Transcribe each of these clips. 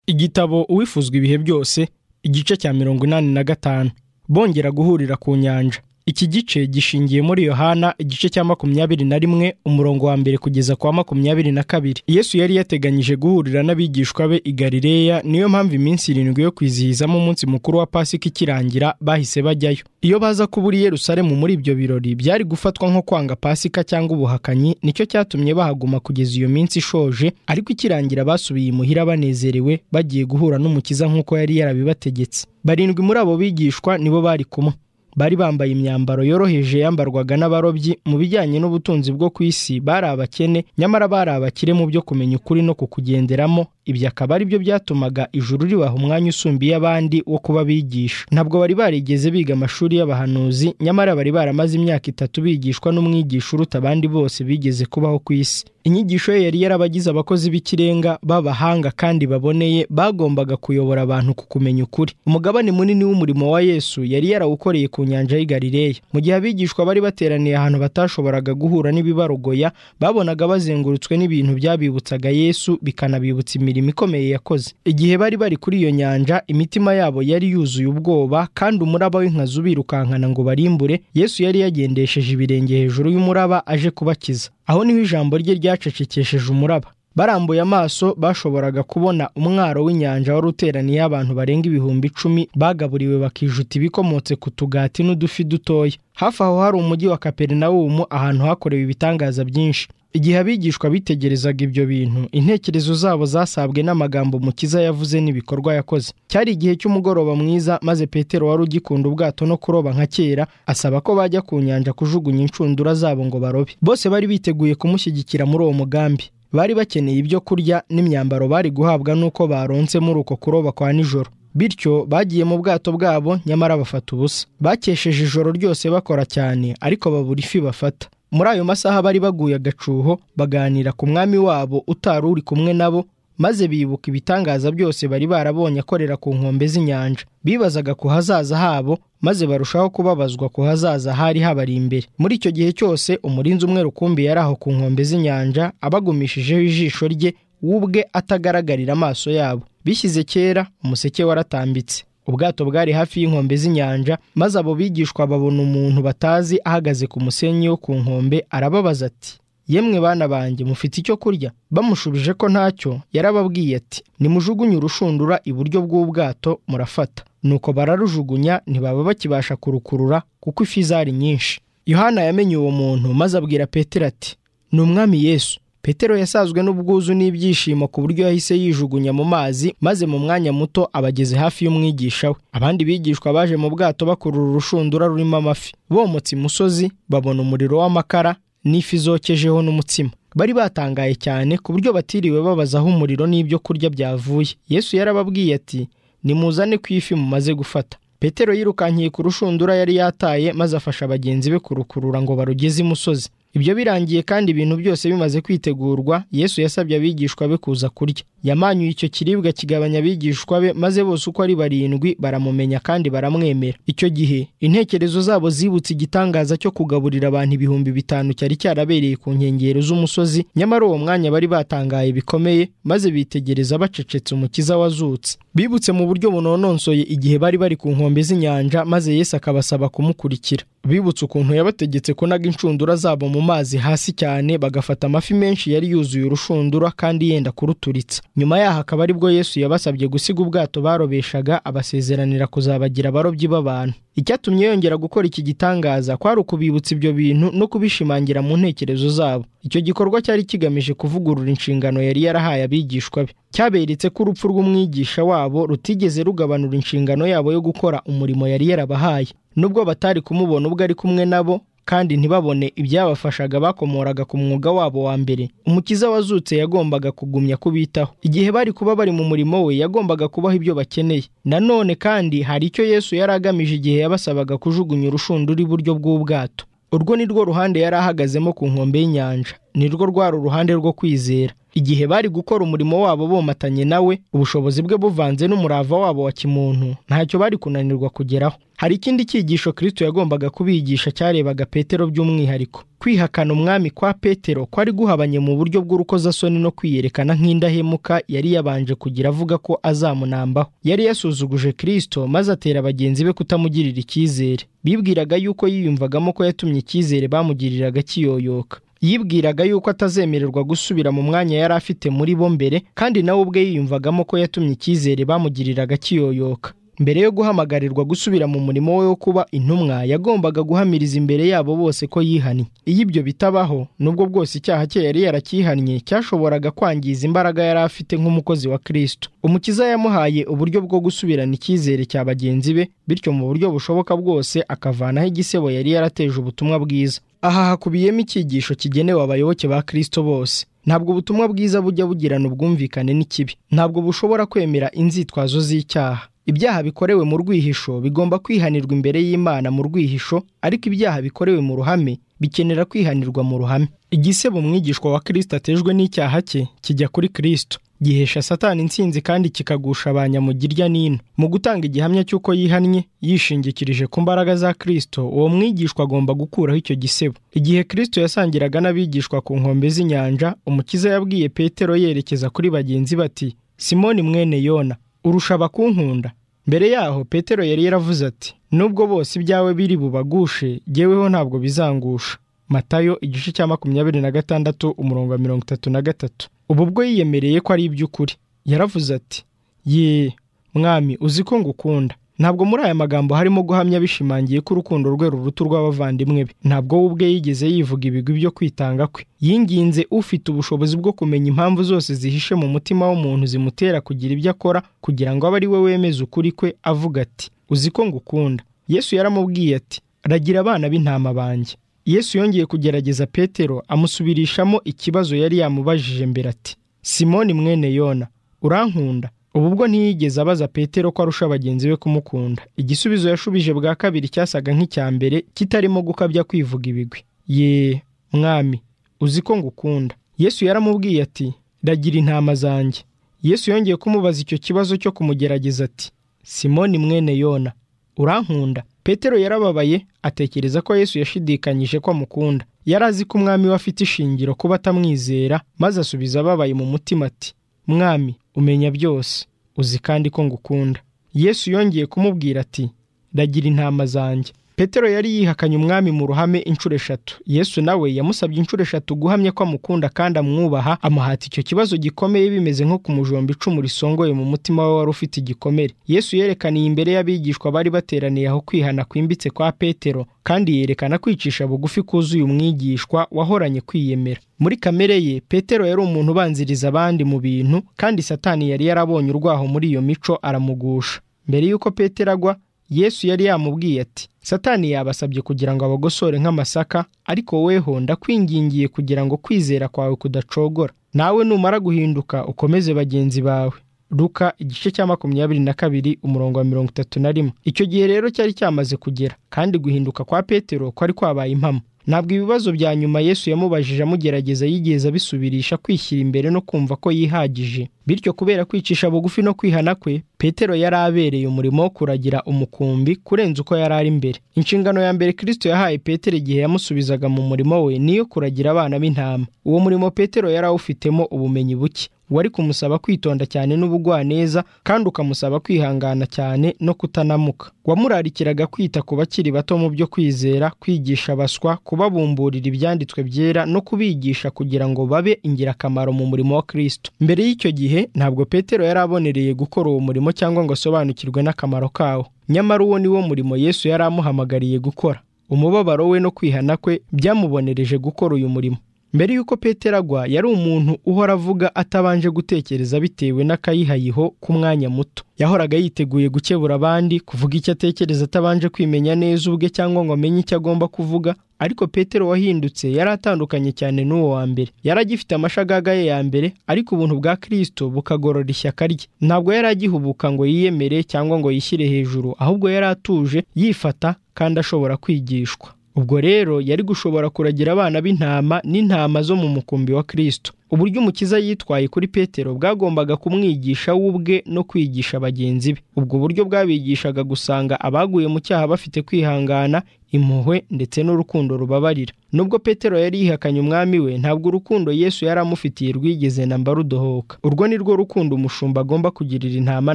igitabo uwifuzwa ibihe byose igice cya mirongo inani na gatanu bongera guhurira ku nyanja iki gice gishingiye muri yohana igice cya makumyabiri na rimwe umurongo wa mbere kugeza kwa makumyabiri na kabiri yesu yari yateganyije guhurira n'abigishwa be i galileya niyo mpamvu iminsi irindwi yo kwizihizamo umunsi mukuru wa pasika ikirangira bahise bajyayo iyo baza kubura i yerusalemu muri ibyo birori byari gufatwa nko kwanga pasika cyangwa ubuhakanyi nicyo cyatumye bahaguma kugeza iyo minsi ishoje ariko ikirangira basubiye imuhira banezerewe bagiye guhura n'umukiza nk'uko yari yarabibategetse barindwi muri abo bigishwa nibo bari kumwe bari bambaye imyambaro yoroheje yambarwaga n'abarobyi mu bijyanye n'ubutunzi bwo ku isi bari abakene nyamara bari abakire mu byo kumenya ukuri no kukugenderamo ibyo akaba ari byo byatumaga ijuru ribaha umwanya usumbiye abandi wo kuba bigisha ntabwo bari barigeze biga amashuri y'abahanuzi nyamara bari baramaze imyaka itatu bigishwa n'umwigisha uruta abandi bose bigeze kubaho ku isi inyigisho ye yari yarabagize abakozi b'ikirenga b'abahanga kandi baboneye bagombaga kuyobora abantu ku kumenya ukuri umugabane munini w'umurimo wa yesu yari yarawukoreye ku nyanja y'i galileya mu gihe abigishwa bari bateraniye ahantu batashoboraga guhura n'ibibarogoya babonaga bazengurutswe n'ibintu byabibutsaga yesu bikanabibutsa imirimo ikomeye yakoze igihe bari bari kuri iyo nyanja imitima yabo yari yuzuye ubwoba kandi umuraba w'inkazi ubirukankana ngo barimbure yesu yari yagendesheje ibirenge hejuru y'umuraba aje kubakiza aho niho ijambo rye ryacecekesheje umuraba barambuye amaso bashoboraga kubona umwaro w'inyanja wari uteraniye abantu barenga ibihumbi icumi bagaburiwe bakijuta ibikomotse ku tugati n'udufi dutoya hafi aho hari umujyi wa kaperinawumu ahantu hakorewe ibitangaza byinshi igihe abigishwa bitegerezaga ibyo bintu intekerezo zabo zasabwe n'amagambo mukiza yavuze n'ibikorwa yakoze cyari igihe cy'umugoroba mwiza maze petero wari ugikunda ubwato no kuroba nka kera asaba ko bajya ku nyanja kujugunya inshundura zabo ngo barobe bose bari biteguye kumushyigikira muri uwo mugambi bari bakeneye ibyo kurya n'imyambaro bari guhabwa n'uko baronse muri uko kuroba kwa nijoro bityo bagiye mu bwato bwabo nyamara bafata ubusa bakesheje ijoro ryose bakora cyane ariko babura ifi bafata muri ayo masaha bari baguye agacuho baganira ku mwami wabo utari uri kumwe nabo maze bibuka ibitangaza byose bari barabonye akorera ku nkombe z'inyanja bibazaga ku hazaza habo maze barushaho kubabazwa ku hazaza hari habari imbere muri icyo gihe cyose umurinzi umwe rukumbi yari aho ku nkombe z'inyanja abagumishijeho ijisho rye w'ubwe atagaragarira amaso yabo bishyize kera umuseke waratambitse ubwato bwari hafi y'inkombe z'inyanja maze abo bigishwa babona umuntu batazi ahagaze ku musenyi wo ku nkombe arababaza ati yemwe bana banjye mufite icyo kurya bamushubije ko ntacyo yarababwiye ati nimujugunye urushundura iburyo bw'ubwato murafata nuko bararujugunya ntibaba bakibasha kurukurura kuko ifi zari nyinshi yohana yamenye uwo muntu maze abwira petero ati ni umwami yesu petero yasazwe n'ubwuzu n'ibyishimo ku buryo yahise yijugunya mu mazi maze mu mwanya muto abageze hafi y'umwigisha we abandi bigishwa baje mu bwato bakurura urushundura rurimo amafi bomotse imusozi babona umuriro w'amakara n'ifi zokejeho n'umutsima bari batangaye cyane ku buryo batiriwe babaza aho umuriro n'ibyo kurya byavuye yesu yarababwiye ati nimuzane ku ifi mumaze gufata petero yirukankiye ku rushundura yari yataye maze afasha bagenzi be kurukurura ngo barugeze imusozi ibyo birangiye kandi ibintu byose bimaze kwitegurwa yesu yasabye abigishwa be kuza kurya yamanyuye icyo kiribwa kigabanya abigishwa be maze bose uko ari barindwi baramumenya kandi baramwemera icyo gihe intekerezo zabo zibutse igitangaza cyo kugaburira abantu ibihumbi bitanu cyari cyarabereye ku nkengero z'umusozi nyamara uwo mwanya bari batangaye bikomeye maze bitegereza bacecetse umukiza wazutse bibutse mu buryo bunononsoye igihe bari bari ku nkombe z'inyanja maze yesu akabasaba kumukurikira bibutse ukuntu yabategetse kunaga inshundura zabo mu mazi hasi cyane bagafata amafi menshi yari yuzuye urushundura kandi yenda kuruturitsa nyuma yaho akaba aribwo yesu yabasabye gusiga ubwato barobeshaga abasezeranira kuzabagira abarobyi b'abantu icyatumye yongera gukora iki gitangaza kwari ukubibutsa ibyo bintu no kubishimangira mu ntekerezo zabo icyo gikorwa cyari kigamije kuvugurura inshingano yari yarahaye abigishwa be cyaberetse ko urupfu rw'umwigisha wabo rutigeze rugabanura inshingano yabo yo gukora umurimo yari yarabahaye nubwo batari kumubona ubwo ari kumwe nabo kandi ntibabone ibyabafashaga bakomoraga ku mwuga wabo wa mbere umukiza wazutse yagombaga kugumya kubitaho igihe bari kuba bari mu murimo we yagombaga kubaha ibyo bakeneye nanone kandi hari icyo yesu yari agamije igihe yabasabaga kujugunya urushundura iburyo bw'ubwato urwo ni rwo ruhande yari ahagazemo ku nkombe y'inyanja ni rwo rwari uruhande rwo kwizera igihe bari gukora umurimo wabo bomatanye nawe ubushobozi bwe buvanze n'umurava wabo wa kimuntu ntacyo bari kunanirwa kugeraho hari ikindi cyigisho kristo yagombaga kubigisha cyarebaga petero by'umwihariko kwihakana umwami kwa petero kwari guhabanye mu buryo bw'urukozasoni no kwiyerekana nk'indahemuka yari yabanje kugira avuga ko azamunambaho yari yasuzuguje kristo maze atera bagenzi be kutamugirira icyizere bibwiraga yuko yiyumvagamo ko yatumye icyizere bamugiriraga kiyoyoka yibwiraga yuko atazemererwa gusubira mu mwanya yari afite muri bo mbere kandi nawe ubwe yiyumvagamo ko yatumye icyizere bamugiriraga kiyoyoka mbere yo guhamagarirwa gusubira mu murimo we wo kuba intumwa yagombaga guhamiriza imbere yabo bose ko yihannye iyo ibyo bitabaho nubwo bwose icyaha cye yari yarakihannye cyashoboraga kwangiza imbaraga yari afite nk'umukozi wa kristo umukiza yamuhaye uburyo bwo gusubirana icyizere cya bagenzi be bityo mu buryo bushoboka bwose akavanaho igisebo yari yarateje ubutumwa bwiza aha hakubiyemo icyigisho kigenewe abayoboke ba kristo bose ntabwo ubutumwa bwiza bujya bugirana ubwumvikane n'ikibi ntabwo bushobora kwemera inzitwazo z'icyaha ibyaha bikorewe mu rwihisho bigomba kwihanirwa imbere y'imana mu rwihisho ariko ibyaha bikorewe mu ruhame bikenera kwihanirwa mu ruhame igisebo umwigishwa wa kirisita atejwe n'icyaha cye kijya kuri kirisito gihesha satani insinzi kandi kikagusha abanyamugirya n'ino mu gutanga igihamya cy'uko yihannye yishingikirije ku mbaraga za kirisito uwo mwigishwa agomba gukuraho icyo gisebo igihe kirisito yasangiraga n'abigishwa ku nkombe z'inyanja umukiza yabwiye petero yerekeza kuri bagenzi bati simoni mwene yona urusha abakunkunda mbere yaho petero yari yaravuze ati nubwo bose ibyawe biri bubagushe jyeweho ntabwo bizangusha matayo igice cya makumyabiri na gatandatu umurongo wa mirongo itatu na gatatu ubu bwo yiyemereye ko ari iby'ukuri yaravuze ati ye mwami uzi ko ngukunda ntabwo muri aya magambo harimo guhamya bishimangiye ko urukundo rwe ruruta urw'abavandimwe be ntabwo we ubwe yigeze yivuga ibigwi byo kwitanga kwe yinginze ufite ubushobozi bwo kumenya impamvu zose zihishe mu mutima w'umuntu zimutera kugira ibyo akora kugira ngo abe ari we wemeze ukuri kwe avuga ati uzi ko ngukunda yesu yaramubwiye ati ragira abana b'intama banjye yesu yongeye kugerageza petero amusubirishamo ikibazo yari yamubajije mbere ati simoni mwene yona urankunda ubu ubwo ntiyigeze abaza petero ko arusha bagenzi be kumukunda igisubizo yashubije bwa kabiri cyasaga nk'icya mbere kitarimo gukabya kwivuga ibigwi ye mwami uzi ko ngukunda yesu yaramubwiye ati ragira intama zanjye yesu yongeye kumubaza icyo kibazo cyo kumugerageza ati simoni mwene yona urankunda petero yarababaye atekereza ko yesu yashidikanyije ko amukunda yari azi ko umwami we afite ishingiro kuba atamwizera maze asubiza ababaye mu mutima ati mwami umenya byose uzi kandi ko ngukunda yesu yongeye kumubwira ati ragira intama zanjye petero yari yihakanye umwami mu ruhame inshuro eshatu yesu nawe yamusabye inshuro eshatu guhamya ko amukunda kandi amwubaha amuhata icyo kibazo gikomeye bimeze nko ku mujomba icumu risongoye mu mutima we wari ufite igikomere yesu yerekaniye imbere y'abigishwa bari bateraniye aho kwihana kwimbitse kwa petero kandi yerekana kwicisha bugufi kuzuye umwigishwa wahoranye kwiyemera muri kamere ye petero yari umuntu ubanziriza abandi mu bintu kandi satani yari yarabonye urwaho muri iyo mico aramugusha mbere y'uko petero agwa yesu yari yamubwiye ati satani yabasabye kugira ngo abagosore nk'amasaka ariko weho ndakwingingiye kugira ngo kwizera kwawe kudacogora nawe numara guhinduka ukomeze bagenzi bawe ruka igice cya makumyabiri na kabiri umurongo wa mirongo itatu na rimwe icyo gihe rero cyari cyamaze kugera kandi guhinduka kwa petero kwari kwabaye impamo ntabwo ibibazo bya nyuma yesu yamubajije amugerageza yigeze abisubirisha kwishyira imbere no kumva ko yihagije bityo kubera kwicisha bugufi no kwihana kwe petero yari abereye umurimo wo kuragira umukumbi kurenza uko yari ari mbere inshingano ya mbere kirisito yahaye petero igihe yamusubizaga mu murimo we niyo kuragira abana b'intama uwo murimo petero yari awufitemo ubumenyi buke wari kumusaba kwitonda cyane n'ubugwaneza kandi ukamusaba kwihangana cyane no kutanamuka wamurarikiraga kwita ku bakiri bato mu byo kwizera kwigisha abaswa kubabumburira ibyanditswe byera no kubigisha kugira ngo babe ingirakamaro mu murimo wa kirisito mbere y'icyo gihe ntabwo petero yari abonereye gukora uwo murimo cyangwa ngo asobanukirwe n'akamaro kawo nyamara uwo ni wo murimo yesu yari amuhamagariye gukora umubabaro we no kwihana kwe byamubonereje gukora uyu murimo mbere y'uko petero agwa yari umuntu uhora avuga atabanje gutekereza bitewe n'akayihayiho k'umwanya muto yahoraga yiteguye gukebura abandi kuvuga icyo atekereza atabanje kwimenya neza ubwe cyangwa ngo amenye icyo agomba kuvuga ariko petero wahindutse yari atandukanye cyane n'uwo wa mbere yari agifite amashagaga ye ya mbere ariko ubuntu bwa kirisito bukagorora ishyaka rye ntabwo yari agihubuka ngo yiyemere cyangwa ngo yishyire hejuru ahubwo yari atuje yifata kandi ashobora kwigishwa ubwo rero yari gushobora kuragira abana b'intama n'intama zo mu mukumbi wa kirisito uburyo umukiza yitwaye kuri petero bwagombaga kumwigisha w'ubwe no kwigisha bagenzi be ubwo buryo bwabigishaga gusanga abaguye mu cyaha bafite kwihangana impuhwe ndetse n'urukundo rubabarira nubwo petero yari yihakanye umwami we ntabwo urukundo yesu yari amufitiye rwigeze na mba rudohoka urwo ni rwo rukundo umushumba agomba kugirira intama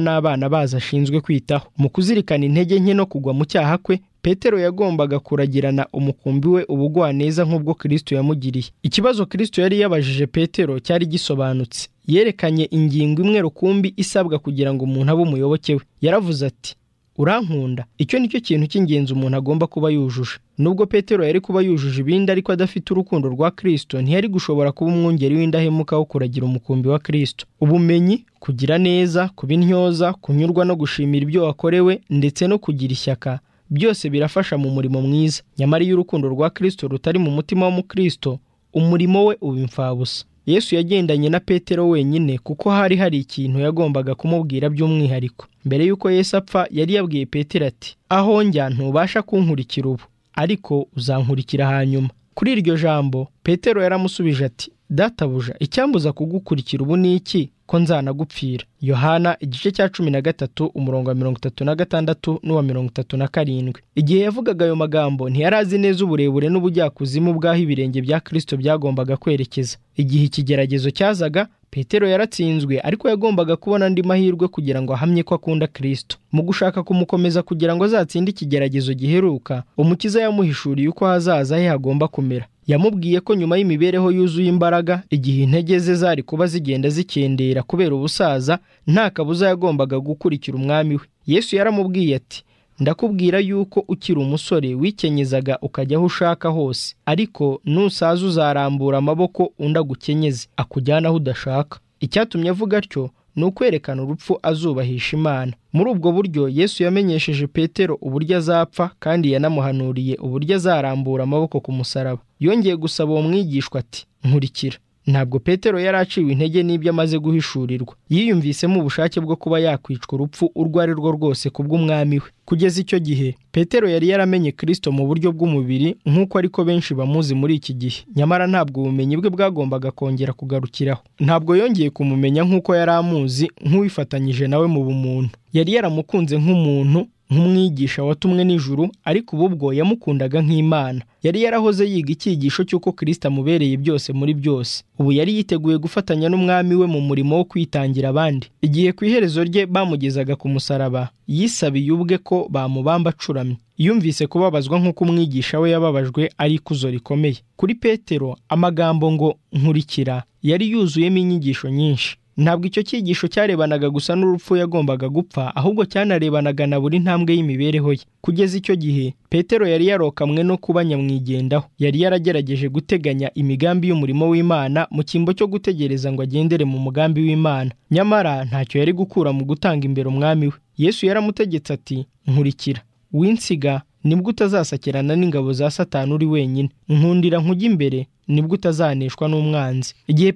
n'abana bazo ashinzwe kwitaho mu kuzirikana intege nke no kugwa mu cyaha kwe petero yagombaga kuragirana umukumbi we ubugwaneza nk'ubwo kirisito yamugiriye ikibazo kirisito yari yabajije petero cyari gisobanutse yerekanye ingingo imwe rukumbi isabwa kugira ngo umuntu abe umuyoboke we yaravuze ati urankunda icyo ni cyo kintu cy'ingenzi umuntu agomba kuba yujuje nubwo petero yari kuba yujuje ibindi ariko adafite urukundo rwa kirisito ntiyari gushobora kuba umwungeri w'indahemuka wo kuragira umukumbi wa kirisito ubumenyi kugira neza kuba intyoza kunyurwa no gushimira ibyo wakorewe ndetse no kugira ishyaka byose birafasha mu murimo mwiza nyamara iyo urukundo rwa kirisito rutari mu mutima w'umukristo umurimo we uba imfabusa yesu yagendanye na petero wenyine kuko hari hari ikintu yagombaga kumubwira by'umwihariko mbere y'uko yesu apfa yari yabwiye petero ati aho njya ntubasha kunkurikira ubu ariko uzankurikira hanyuma kuri iryo jambo petero yaramusubije ati databuja icyambuza kugukurikira ubu ni iki ko nzanagupfira yohana igice cya cumi na gatatu umurongo wa mirongo itatu na gatandatu n'uwa mirongo itatu na karindwi igihe yavugaga ayo magambo ntiyari azi neza uburebure n'ubujyakuzimu bw'aho ibirenge bya kirisito byagombaga kwerekeza igihe ikigeragezo cyazaga petero yaratsinzwe ariko yagombaga kubona andi mahirwe kugira ngo ahamye ko akunda kirisito mu gushaka kumukomeza kugira ngo azatsinde ikigeragezo giheruka umukiza yamuhishuriye uko hazaza he hagomba kumera yamubwiye ko nyuma y'imibereho yuzuye imbaraga igihe intege ze zari kuba zigenda zikendera kubera ubusaza nta kabuza yagombaga gukurikira umwami we yesu yaramubwiye ati ndakubwira yuko ukiri umusore wikenyeza ukajya aho ushaka hose ariko nusaza uzarambura amaboko undi agukenyeze akujyana aho udashaka icyatumye avuga atyo ni ukwerekana urupfu azubahisha imana muri ubwo buryo yesu yamenyesheje petero uburyo azapfa kandi yanamuhanuriye uburyo azarambura amaboko ku musaraba yongeye gusaba uwo mwigishwa ati nkurikira ntabwo petero yari aciwe intege n'ibyo amaze guhishurirwa yiyumvisemo ubushake bwo kuba yakwicwa urupfu urwo ari rwo rwose kubw'umwami we kugeza icyo gihe petero yari yaramenye kirisito mu buryo bw'umubiri nk'uko ariko benshi bamuzi muri iki gihe nyamara ntabwo ubumenyi bwe bwagombaga kongera kugarukiraho ntabwo yongeye kumumenya nk'uko yari amuzi nk'uwifatanyije nawe mu bumuntu yari yaramukunze nk'umuntu nk'umwigisha watumwe n'ijuru ariko ubu bwo yamukundaga nk'imana yari yarahoze yiga icyigisho cy'uko kirisita amubereye byose muri byose ubu yari yiteguye gufatanya n'umwami we mu murimo wo kwitangira abandi igihe ku iherezo rye bamugezaga ku musaraba yisabiye ubwe ko bamubamba acuramye yumvise kubabazwa nk'uko umwigisha we yababajwe ari ikuzo rikomeye kuri petero amagambo ngo nkurikira yari yuzuyemo inyigisho nyinshi ntabwo icyo cyigisho cyarebanaga gusa n'urupfu yagombaga gupfa ahubwo cyanarebanaga na buri ntambwe y'imibereho ye kugeza icyo gihe petero yari yarokamwe no kuba nyamwigendaho yari yaragerageje guteganya imigambi y'umurimo w'imana mu cyimbo cyo gutegereza ngo agendere mu mugambi w'imana nyamara ntacyo yari gukura mu gutanga imbere umwami we yesu yaramutegetse ati nkurikira winsiga nibwo utazasakirana n'ingabo za satani uri wenyine nkundira nkujya imbere nibwo utazaneshwa n'umwanzi igihe